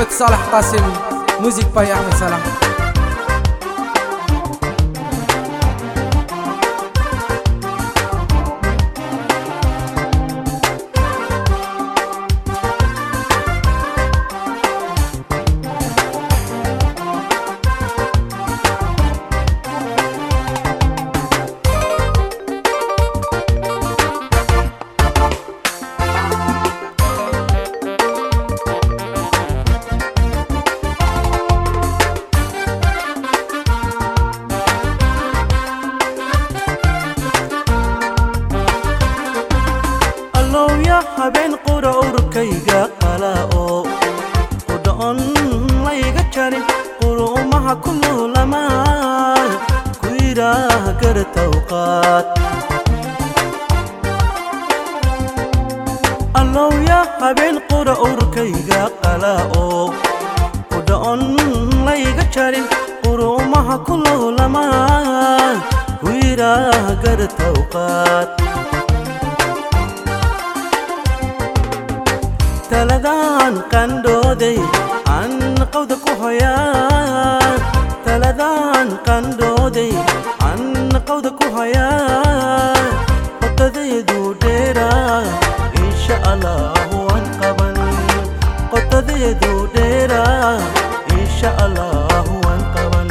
محمد صالح قاسم موزيك باي احمد صلاح allowya habeen qura urkayga qala oo qudhoon layga jarin quruumaha ku luulamaan ku yidhaah garatawqaad allowya habeen qura urkayga qala oo qudhoon layga jarin quruumaha ku luulamaan ku yidhaah garatawqaad taladaan qandhooday aan qawda ku hoyaa taladaan qandhooday aan qawda ku hoyaa qotadeedu dheeraa insha allahu waan qaban qotadeedu dheeraa insha allahu waan qaban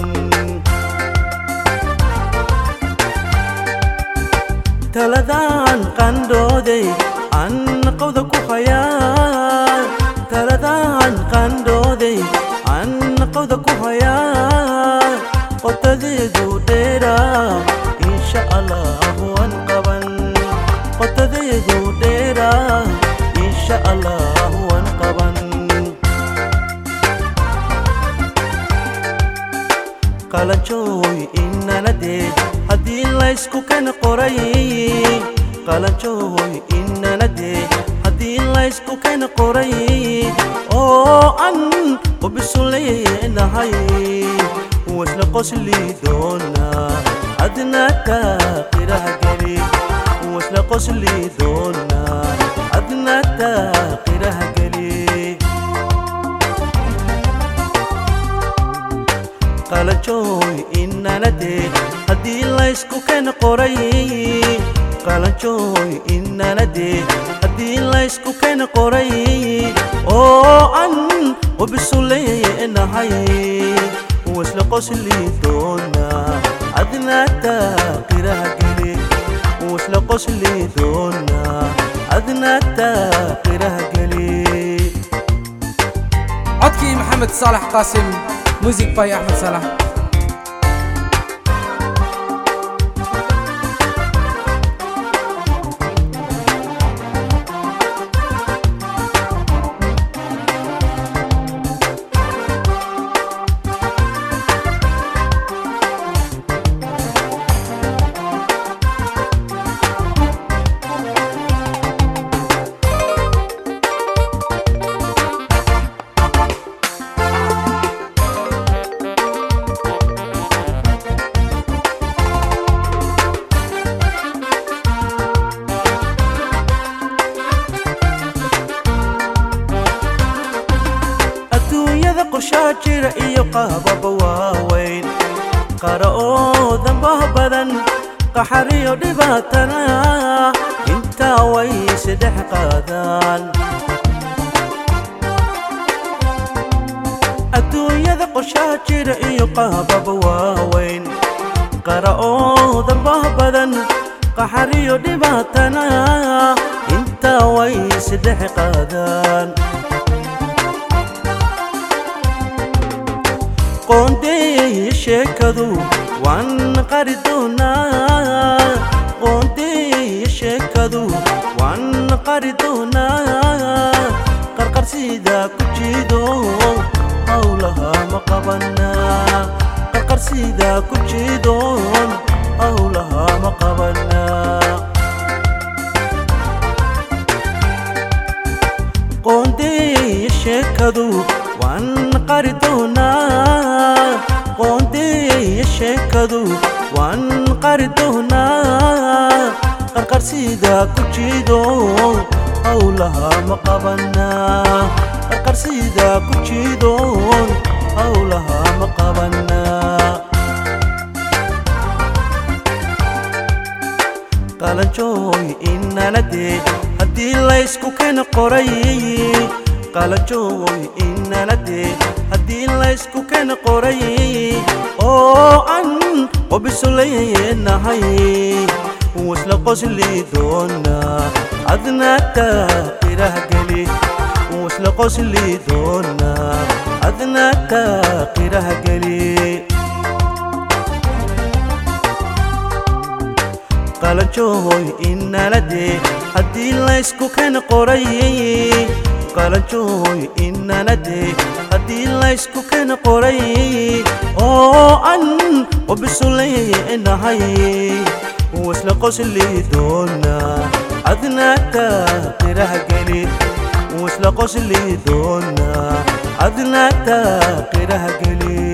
taladaan qandhooday aan qawda ku hayaa taladaan qandhooday aan qawda ku hayaa qotadeedu dheeraa insha allahu waan qaban qotadeedu dheeraa insha allahu waan qaban qalanjooy inanadee haddii laysku kana qoray qalanjooy inanadee haddii laysku kana qoray oo an ubisu leenahay wasla qosli doonaa adnaata qiraha geli wasla qosli doonaa adnaata qiraha geli qalanjooy inanadee haddii laysku kana qoray qalanjooy inanadee haddii laysku kana qoray oo an ubisu leenahay wasla qosli doonaa adnaata qiraha geli wasla qosli doonaa adnaata qiraha geli عدكي محمد صالح قاسم موزيك باي احمد صلاح adduunyada qorshaa jira iyo qaababa waaweyn qara oo dambah badan qaxariyo dhibaatana intaa way saddex qaadaan adduunyada qorshaa jira iyo qaababa waaweyn qara oo dambah badan qaxariyo dhibaatana intaa way saddex qaadaan qoondeeye sheekadu waan qari doonaa qoondeeye sheekadu waan qari doonaa qarqarsida ku jiido howlaha ma qabanaa qarqarsida ku jiidoon howlaha ma qabanaa qoondeeye sheekadu waan qari doonaa qoondeeye sheekadu waan qari doonaa qarqarsida ku jiido howlaha ma qabanaa qarsida ku jiidoon howlaha ma qabanaa qalanjooy inanadee haddii laysku kena qoray qalanjooy inanadee haddii laysku kena qoray oo an qobisoleynahay wasla qosli doonaa adnaaka qirahgeli wasla qosli doonaa adnaaka qirahgeli qalanjooy inanadee haddii laysku kena qoray qalanjooy inanadee haddii laysku kena qoray oo an qobisoleynahay wasla qosli doonaa adnaaka qirahgeli wasla qosli doonaa adnaaka qirahgeli